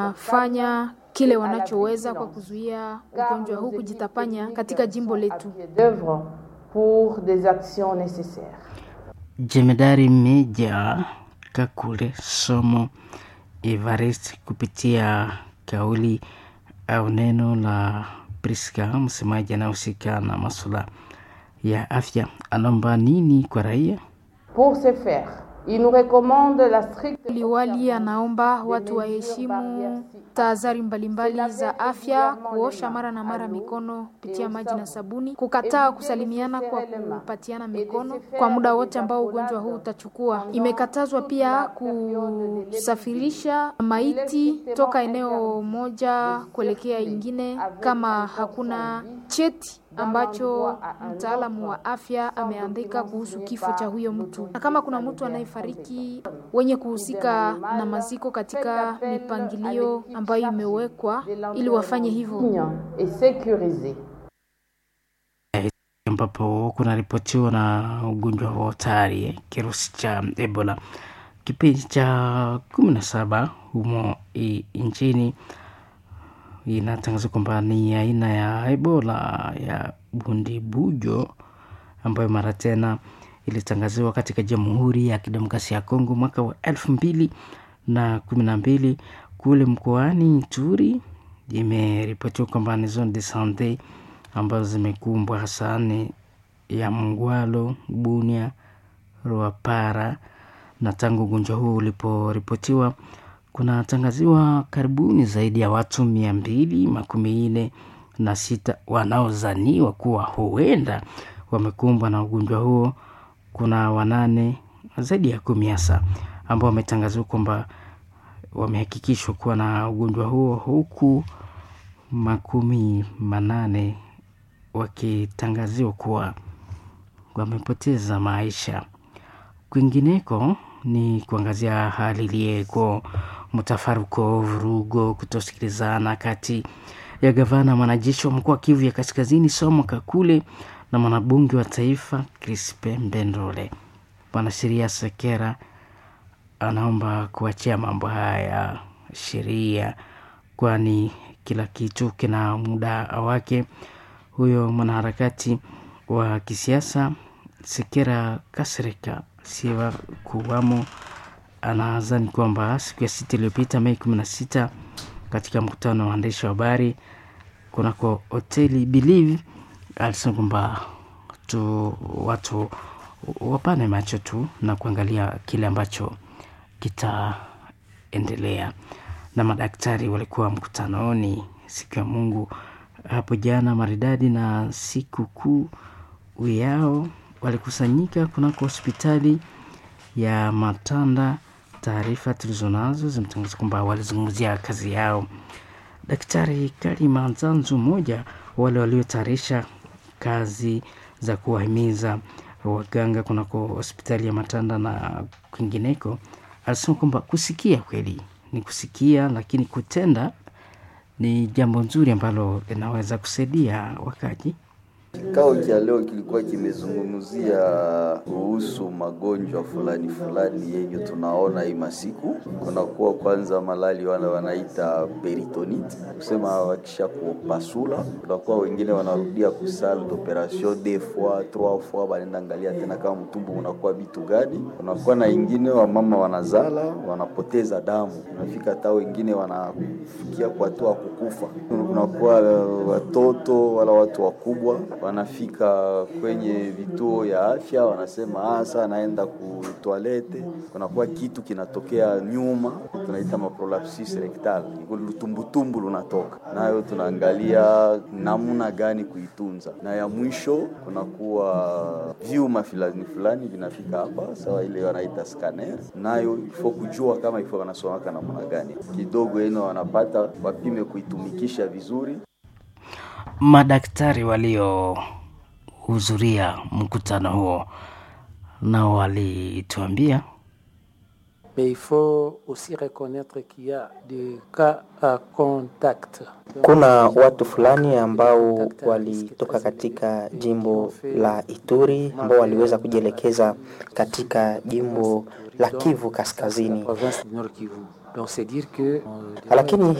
wanafanya kile wanachoweza kwa kuzuia ugonjwa huu kujitapanya katika jimbo letu. d'œuvre pour des actions nécessaires. Jemedari Meja Kakule Somo Evarist kupitia kauli au neno la Priska, msemaji anayehusika na masuala ya afya, anaomba nini kwa raia? Pour ce faire, il nous recommande la stricte Liwali anaomba watu waheshimu tahadhari mbalimbali za afya, kuosha mara na mara mikono kupitia maji na sabuni, kukataa kusalimiana kwa kupatiana mikono kwa muda wote ambao ugonjwa huu utachukua. Imekatazwa pia kusafirisha maiti toka eneo moja kuelekea ingine kama hakuna cheti ambacho mtaalamu wa afya ameandika kuhusu kifo cha huyo mtu, na kama kuna mtu anayefariki, wenye kuhusika na maziko katika mipangilio ambayo imewekwa ili wafanye hivyo. et sécurisée. ambapo kunaripotiwa na ugonjwa wa hatari eh, kirusi cha Ebola kipindi cha kumi na saba humo i- nchini inatangazwa kwamba ni aina ya Ebola ya bundibujo ambayo mara tena ilitangaziwa katika Jamhuri ya Kidemokrasia ya Kongo mwaka wa elfu mbili na kumi na mbili kule mkoani Ituri. Imeripotiwa kwamba ni zone de sante ambazo zimekumbwa hasa ni ya Mngwalo, Bunia, Ruapara na tangu ugonjwa huu uliporipotiwa kunatangaziwa karibuni zaidi ya watu mia mbili makumi nne na sita wanaozaniwa kuwa huenda wamekumbwa na ugonjwa huo. Kuna wanane zaidi ya kumi hasa ambao wametangaziwa kwamba wamehakikishwa kuwa na ugonjwa huo huku makumi manane wakitangaziwa kuwa wamepoteza maisha. Kwingineko ni kuangazia hali iliyeko mtafaruko, vurugo, kutosikilizana kati ya gavana mwanajeshi wa mkoa wa Kivu ya Kaskazini Somo Kakule na mwanabunge wa taifa Crispe Mbendole. Mwanasheria Sekera anaomba kuachia mambo haya ya sheria, kwani kila kitu kina muda wake. Huyo mwanaharakati wa kisiasa Sekera Kasereka siwa kuwamo anadhani kwamba siku ya sita iliyopita Mei kumi na sita katika mkutano wa waandishi wa habari kunako hoteli Believe alisema kwamba tu watu wapane macho tu na kuangalia kile ambacho kitaendelea. Na madaktari walikuwa mkutanoni siku ya Mungu hapo jana maridadi na siku kuu yao walikusanyika kunako hospitali ya Matanda. Taarifa tulizonazo zimetangaza kwamba walizungumzia kazi yao. Daktari Kalima Nzanzu, mmoja wale waliotayarisha kazi za kuwahimiza waganga kunako hospitali ya Matanda na kwingineko, alisema kwamba kusikia kweli ni kusikia, lakini kutenda ni jambo nzuri ambalo linaweza kusaidia wakaji. Kikao cha leo kilikuwa kimezungumzia kuhusu magonjwa fulani fulani yenye tunaona hii masiku. Kunakuwa kwanza malali wale wanaita peritonite, kusema wakisha kupasula, kunakuwa wengine wanarudia ku salle d'operation deux fois trois fois, wanaenda angalia tena kama mtumbu unakuwa vitu gani. Kunakuwa na ingine wamama wanazala wanapoteza damu, unafika hata wengine wanafikia kwa hatua kukufa. Kunakuwa watoto wala watu wakubwa wanafika kwenye vituo ya afya wanasema ah, saa naenda ku toilette, kunakuwa kitu kinatokea nyuma, tunaita maprolapsis rectal, lutumbutumbu lunatoka nayo, tunaangalia namna gani kuitunza, na ya mwisho kunakuwa vyuma fulani fulani vinafika hapa, sawa ile wanaita scanner, nayo ifo kujua kama ifo wanasomaka namna gani, kidogo eno wanapata wapime kuitumikisha vizuri Madaktari waliohudhuria mkutano huo nao walituambia Mais il faut aussi reconnaître qu'il y a des cas à contact. Kuna watu fulani ambao walitoka katika jimbo la Ituri ambao waliweza kujielekeza katika jimbo la Kivu Kaskazini, Province du Nord Kivu. Donc c'est dire que euh, lakini